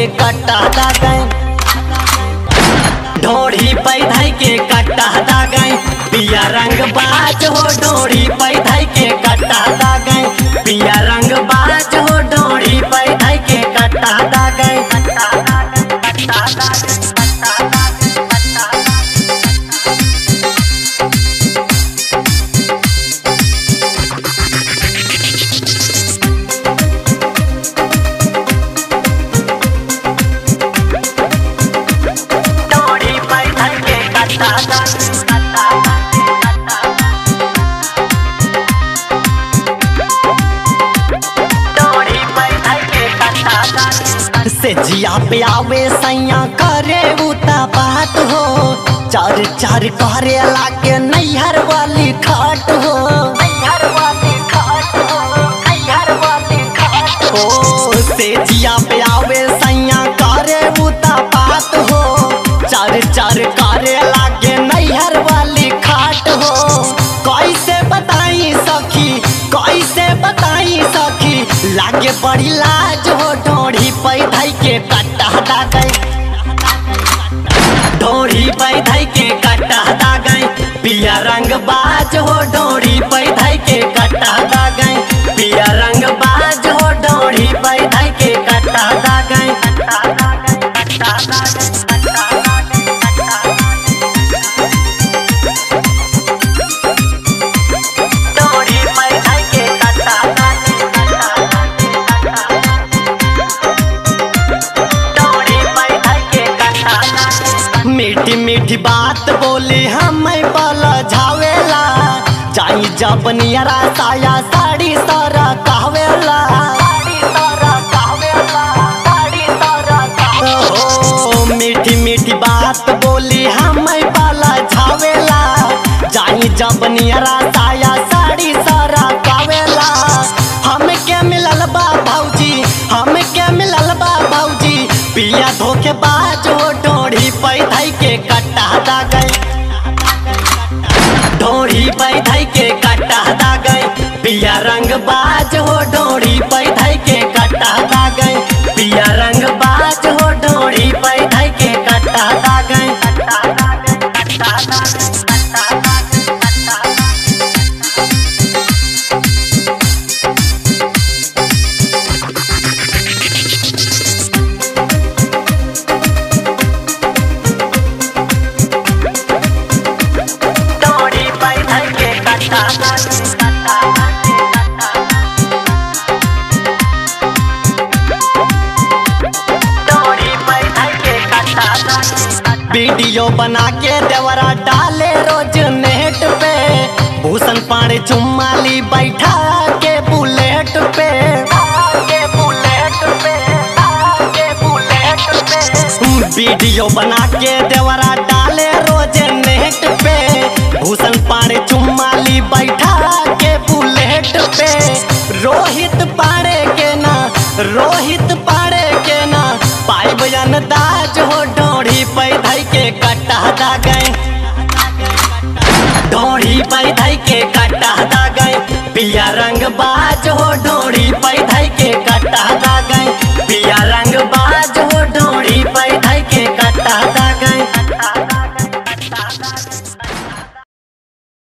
के कट्टा दागै ढोड़ी पैधाई के कट्टा दागै पिया रंग बाज हो ढोड़ी पैधाई के कट्टा दागै पिया रंग बाज हो ढोड़ी पैधाई के कट्टा दागै कट्टा दागै कट्टा दागै कट्टा दागै ढोड़ी पैधाई के कट्टा दागै कट्टा दागै कट्टा ढोड़ी पैधाई के कट्टा दागै से जिया पे आवे सैया करे उता बात हो चार चार करे लागे नैहर वाली खाट हो नैहर वाली खाट हो नैहर वाली खाट हो से जिया पे आवे सैया करे उता बात हो चार चार करे लागे नैहर वाली खाट हो कैसे बताई सखी कैसे बताई सखी लागे बड़ी लाज हो ढोड़ी पैधाई के कट्टा दागै ढोड़ी पैधाई के कट्टा दागै पिया रंग बाज हो ढोड़ी पैधाई के कट्टा दागै पिया रंग बाज हो ढोड़ी पैधाई के कट्टा दागै कट्टा दागै कट्टा दागै कट्टा दागै कट्टा ढोड़ी पैधाई के कट्टा दागै कट्टा दागै ढोड़ी पैधाई के कट्टा दागै मीठी मीठी बात बोली हमें बल झावेला चाही जब नियरा साया साड़ी सारा कहवेला साड़ी सारा कहवेला साड़ी सारा कहवेला ओ मीठी मीठी बात बोली हमें बल झावेला चाही जब नियरा साया साड़ी सारा कहवेला हमके मिलल बा भौजी हमके मिलल बा भौजी पिया धोखे बाज हो ढोड़ी पैधाई के कट्टा दागै ढोड़ी पैधाई के कट्टा दागै पिया रंग बाज हो ढोड़ी पैधाई के कट्टा दागै पिया रंग बाज हो ढोड़ी पैधाई के कट्टा दागै कट्टा दागै कट्टा दागै कट्टा दागै कट्टा दागै ढोड़ी पैधाई के कट्टा दागै कट्टा दागै कट्टा ढोड़ी पैधाई के कट्टा दागै वीडियो बना के देवरा डाले रोज नेट पे भूषण पाड़े चुम्माली बैठा के बुलेट पे के बुलेट पे के बुलेट पे वीडियो बना के देवरा डाले रोज नेट पे भूषण पाड़े चुम्माली बैठा के बुलेट पे रोहित पाड़े के ना रोहित पाड़े के ना पाइब दाज हो डोढ़ी पैधाई के कट्टा दागै ढोड़ी पैधाई के कट्टा दागै पिया रंग बाज हो ढोड़ी पैधाई